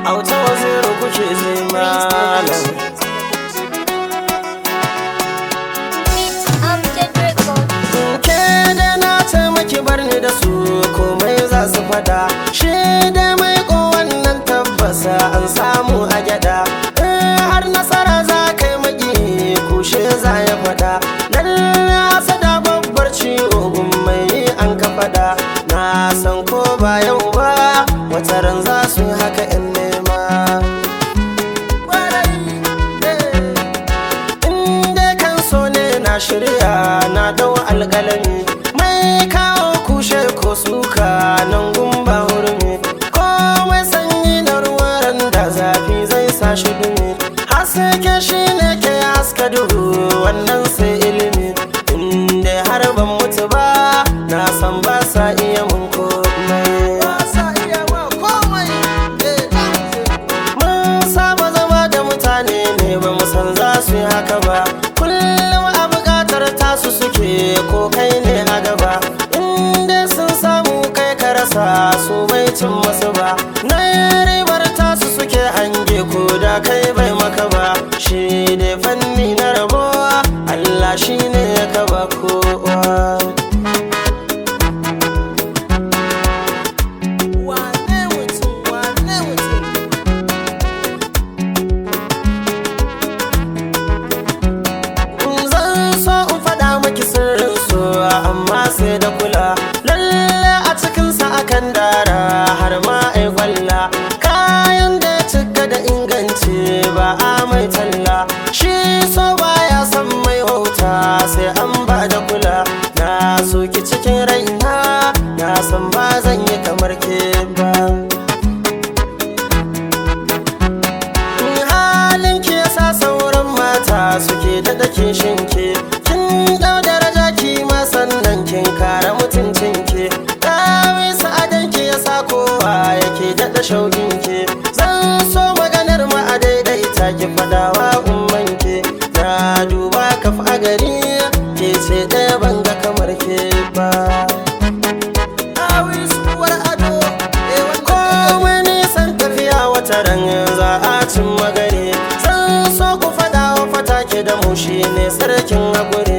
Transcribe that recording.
auta waziru kuke ji malam ke da na ce maki bar ni da su komai za su fada shi da mai ko wannan tabbasa an samu a gyada in har nasara za kai maki kushe za ya fada lalle asada babbar ciwo mai an ka fada na san ko ba yau ba wataran za su yi haka in nema inda kan so ne na shirya na dau alƙalami mai kawo kushe ko suka nan gumba hurmi komai sanyi na ruwan da zafi zai sa shi dumi haske shi ne ke haska duhu wannan sai ilimi inda har ban mutu ba na san ba sa iya mun komai mun saba zama da mutane ne ba mu san za su yi haka ba kullum a buƙatar tasu suke ko kai ne a gaba inda sun samu kai ka rasa su bai cin masu ba na ribar tasu suke hange ko da kai bai maka ba shi ne fanni na rabuwa Allah shi ne ya kaba kowa wane mutum wane mutum zan so in faɗa maki sirrin so amma sai da kula lalle a cikinsa akan dara har ma ai kwalla kayan da ya cika da inganci ba a mai talla shi so baya son mai wauta sai an ba da kula na soki cikin raina na san ba zan yi kamar ke ba halin ki yasa sauran mata suke da dake shinke kin dau daraja ki ma sannan kin kare mutuncin ki dawi sa'adan ki yasa kowa yake daɗa shaukin ki zan so maganar ma a daidaita ki fadawa umman ki na duba kaf a gari ke ce ɗaya ban ga kamar ke ba komai nisan tafiya wata ran za a cin magare zan so ku fada wa fata ke da mu shi ne sarkin haƙuri